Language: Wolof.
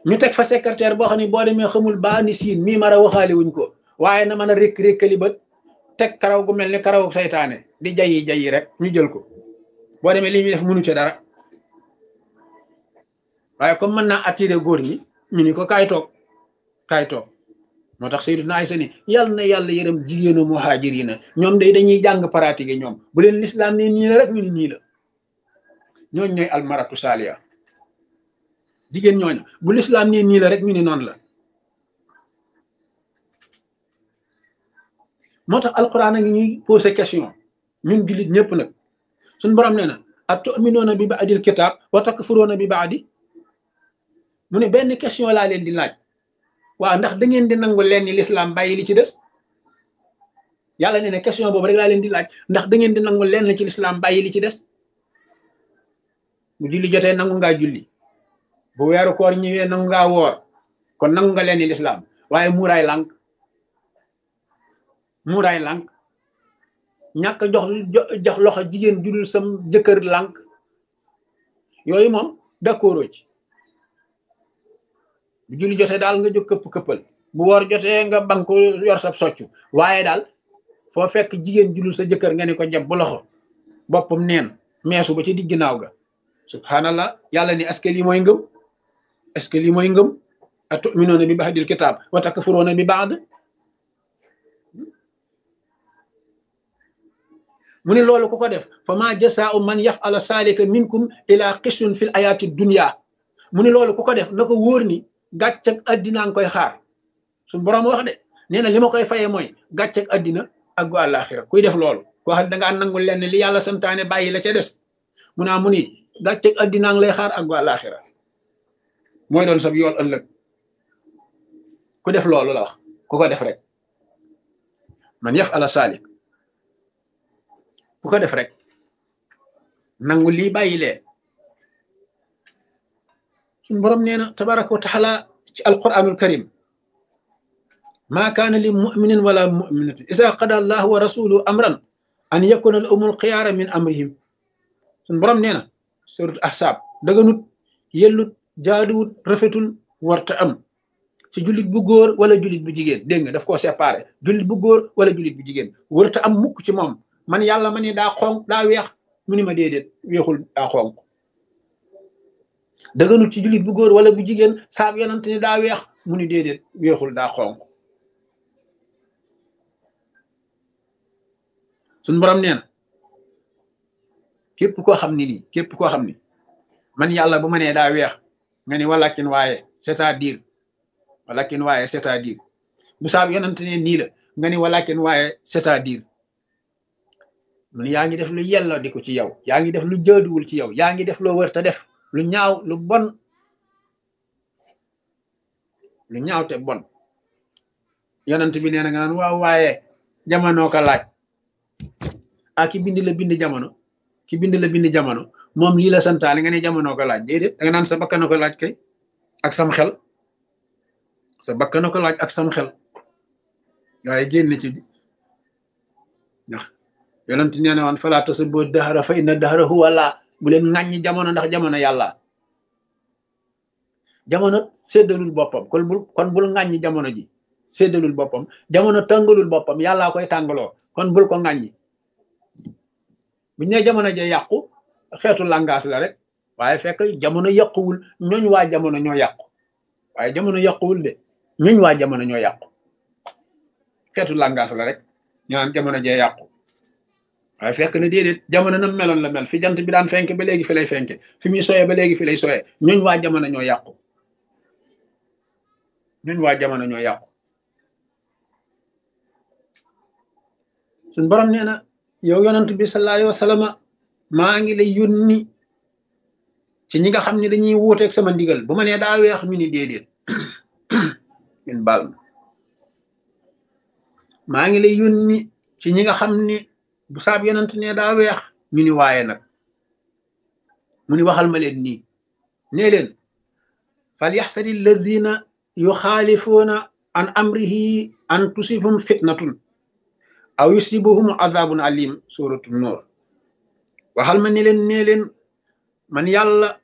ñu teg fa secrétaire boo xam ne boo demee xamul baa ni siin mii mara waxaale wuñ ko waaye na mën a rékk rékkali bët teg karaw gu mel ni karaw saytaane di jayi jayi rek ñu jël ko boo demee li ñuy def mënu ci dara waaye comme mën naa attirer góor ñi ñu ni ko kaay toog kaay toog moo tax Sayyiduna Aysa ni yàlla na yàlla yërëm jigéenu muhaajiriina ñoom day dañuy jàng pratique ñoom bu leen lislaam ne nii la rek ñu ni nii la ñooñ ñooy almaratu saaliya jigéen ñooñu bu lislaam ne nii la rek ñu ni noonu la moo tax alquran a ngi ñuy posé question ñun jullit ñëpp nag suñ borom nee na a tuminuuna bi baadil kitaab wa takfuruuna bi baadi mu ne benn question laa leen di laaj waaw ndax da ngeen di nangu leen ni lislaam bàyyi li ci des yàlla nee na question boobu rek laa leen di laaj ndax da ngeen di nangu leen ci lislaam bàyyi li ci des bu julli jotee nangu ngaa julli bu weeru koor ñëwee nangu ngaa woor kon nangu nga leen ni lislaam waaye muuraay lànk muuraay lànk ñàkk jox jox loxo jigéen judul sam jëkkër lànk yooyu moom d'accord ci bu julli jotee daal nga jóg këpp këppal bu woor jotee nga banku yor sa soccu waaye daal foo fekk jigéen judul sa jëkkër nga ne ko jàpp bu loxo boppam neen meesu ba ci digg ginnaaw ga subhanallah yàlla ni est-ce que lii mooy ngëm est-ce que lii mooy ngëm a tuminuuna bi ba'dil kitaab wa takfuruuna bi ba'd mu ne loolu ku ko def fa ma jasaau man yafala saalika minkum ila xisun fil ayaati dunya mu ne loolu ku ko def na ko wóor ni gàcc ak addina nga koy xaar suñ boroom wax de nee na li ma koy fayee mooy gàcc ak addina ak gu àllaaxira kuy def loolu koo xam ne dangaa nangul lenn li yàlla santaane bàyyi la ca des mu naa mu ni gàcc ak addina nga lay xaar ak gu àllaaxira mooy doon sab yool ëllëg ku def loolu la wax ku ko def rek man yaf ala saalik ku ko def rek nangu lii bàyyi lee suñ borom nee na tabaraka wa taala ci alquranul karim maa kaana li muminin wala muminatin isa qada allahu wa rasuluhu amran an yakuna la umul xiyaara min amrihim suñ borom nee na surat ahsaab daganut yellut jaaduwut rafetul warta am ci jullit bu góor wala jullit bu jigéen dégg nga daf koo séparé jullit bu góor wala jullit bu jigéen warta am mukk ci moom man yàlla ma ne daa xonq daa weex mu ni ma déedéet weexul daa xonq dëgganut ci jullit bu góor wala bu jigéen saab yonante ni daa weex mu ni déedéet weexul daa xonq suñ borom nee na képp koo xam ni nii képp koo xam ni man yàlla bu ma nee daa weex nga ni walakin waaye c'est-à-dire walakin waaye c'est-à-dire bu saab yonante ne nii la nga ni walakin waaye c'est-à-dire mun yaa ngi def lu yelloo di ko ci yow yaa ngi def lu jaaduwul ci yow yaa ngi def loo wër te def lu ñaaw lu bon lu ñaaw te bon yonent bi nee na nga naan waaw waaye jamono ko laaj ah ki bind la bind jamono ki bind la bind jamono moom lii la santaane nga ne jamono ko laaj déedéet da nga naan sa bakkana ko laaj kay ak sam xel sa bakkana ko laaj ak sam xel waaye génn ci ndax yonent nee na woon falaa tasubbu dahra fa inna dahra huwa laa bu leen ŋàññi jamono ndax jamono yàlla jamono séddalul boppam kon bul kon bul ŋàññi jamono ji séddalul boppam jamono tàngalul boppam yàllaa koy tàngaloo kon bul ko ŋàññi buñ ne jamono ja yàqu xeetu langage la rek waaye fekk jamono yàquwul ñooñ waa jamono ñoo yàqu waaye jamono yàquwul de ñooñ waa jamono ñoo yàqu xeetu langage la rek ñu naan jamono ja yàqu waaye fekk na déedéet jamono na meloon la mel fi jant bi daan fenk ba léegi fi lay fenke fi muy soyee ba léegi fi lay soyee ñooñ waa jamono ñoo yàqu ñooñ waa jamono ñoo yàqu suñ borom nee na yow yonant bi sallallahu alayhi wa sallam maa ngi lay yónni ci ñi nga xam ne dañuy wuuteeg sama ndigal bu ma nee daa weex ñu ni déedéet min baal ma maa ngi lay yónni ci ñi nga xam ne bu saab yonent ne daa weex ñu ni waaye nag mu ni waxal ma leen nii nee leen fal yaxsari alladina yuxaalifuuna an amrihi an tusibhum fitnatun aw yusibuhum adabun alim suratu noor waxal ma ne leen nee leen man yàlla